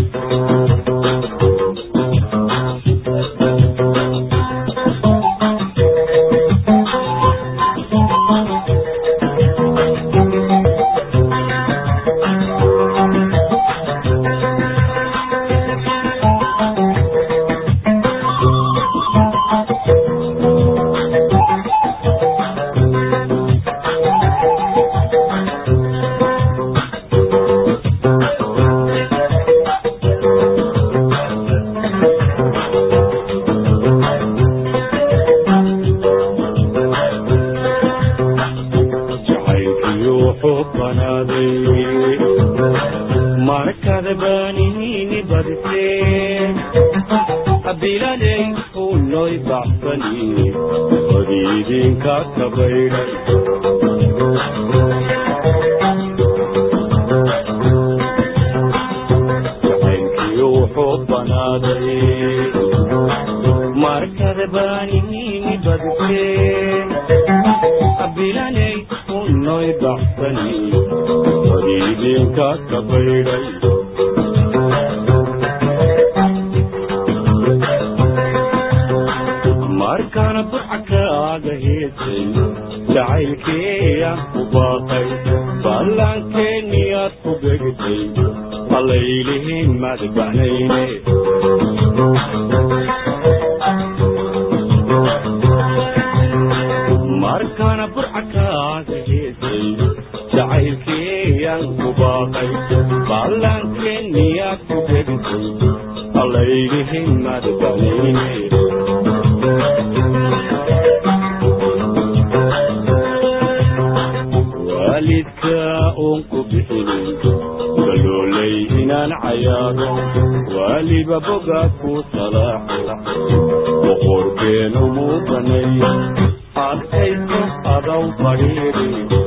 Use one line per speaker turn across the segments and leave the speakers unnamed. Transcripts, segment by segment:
jacaylkiyo xubanaaday markada baanihini badisee bilaley unoy baxsani badiidinka kabaydhay jacaylkiyo xubanaaday markada baanihini badisee bilaley unoy baxsani badiidinka kabaydhay markaana burcakaaga heesay jacaylkeeyaan ku baaqay ballaankeeniyaad ku begtay allaylihiin madbanayne markaana burcakaaga heesay jacaylkeeyaan ku baaqay ballaankeeniyaad ku begtay allaylihiin madbanayne waalidka uun ku bixinin galoolay inaan cayaaro waaliba boga ku salaaxo boqorkeenu muu banay adkayso adaw fadhiiri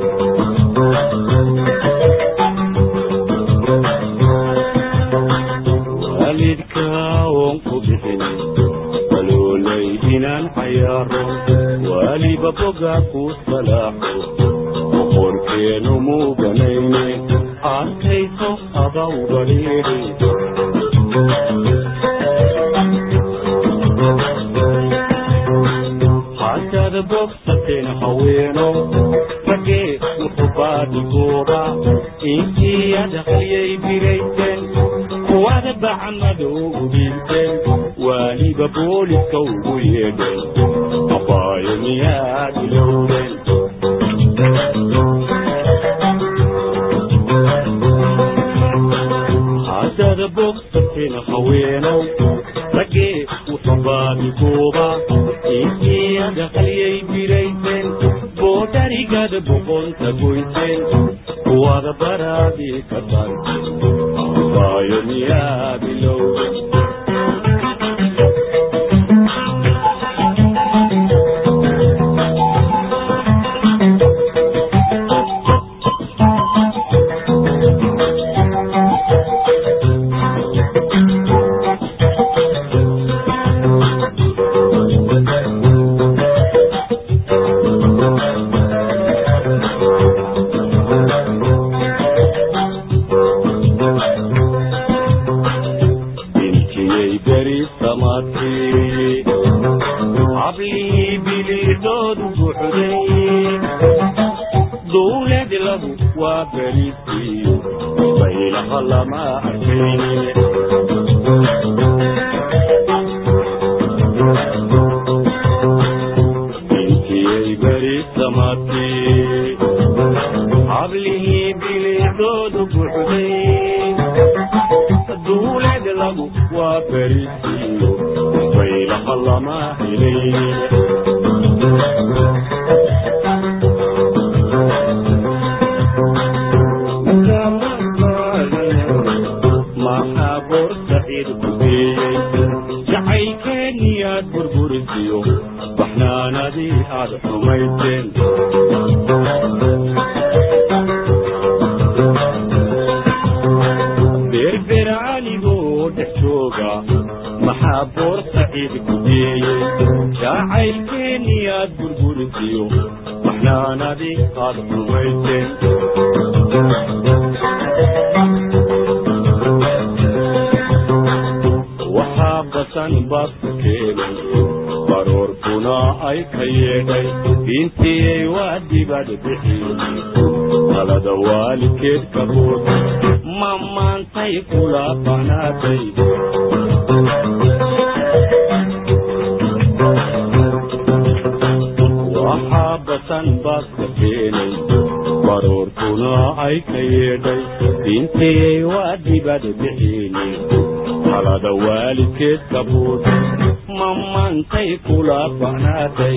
waalidka uun ku bixinin galoolay inaan cayaaro waaliba boga ku salaaxo boqorkeenu muu banayne arkayso adaw badhiiri haddaad bogsateen haweeno ragee wuxuu baadigooba intii adaqliyay birayseen kuwada bacamada ugu dhiibteen waaliba booliska ugu yeedheen abaayo miyaad ilowdeen haddaad bogsateen haweenow raggee wuxuu baadigooba intii adaqliyay birayseen boodharigada boqonta goyseen kuwada baraadii ka tarteen abaayo miyaa bilowden intiyay beri samaadkii hablihii biliidoodu buxday dowlad lahu waa berisii baylaha lama arkayne intiyay beri samaadkii hablihii biliidoodu buxday duulad lagu waa berisiyo baylaha lama helay maxaa boor saciid ku geeyey jacaylkeeniyaad burburisiyo baxnaanadii aad xumayseen berbera anigoo dhex jooga maxaa boor saciid ku geeyey jacaylkeeniyaad burburisiyo baxnaanadii aad xumayseen badan baad ku keenay baroorkuna ay ka yeedhay diintiyey waa dibad bixiyey talada waalidkeed ka bood ma maantay kula banaatay waxaa basan baad ka keenay baroorkuna ay ka yeedhay diintiyey waa dibad bixiyey talada waalidkeed ka bood ma maantay kula banaatay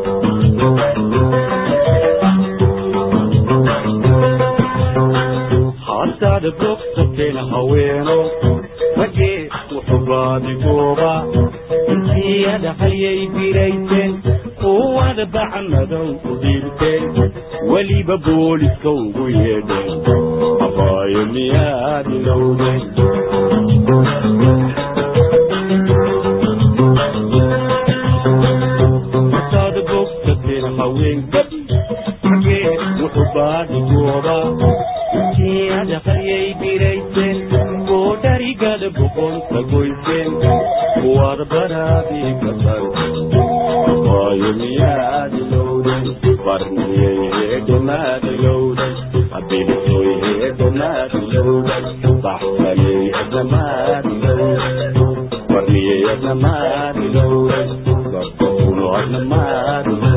haddaad bogsateen haweeno ragee wuxuu baadigooba intiyada hayay birayseen kuwada bacmadow u dhiibteen weliba booliska ugu yeedheen abaayo miyaad ilowdeen haddaad bogsateen haween gabi ragee wuxuu baadigooba intiyada hayay birayseen oo dharigada boqonta goyseen kuwaad baraadii ka tar waayo miyaad ilowden barniyey heedhamaad ilowden abilisoy heedhamaad ilowden baxsaney adnamaad ilowden barniyey adnamaad ilowden dadkakuno adnamaad ilowden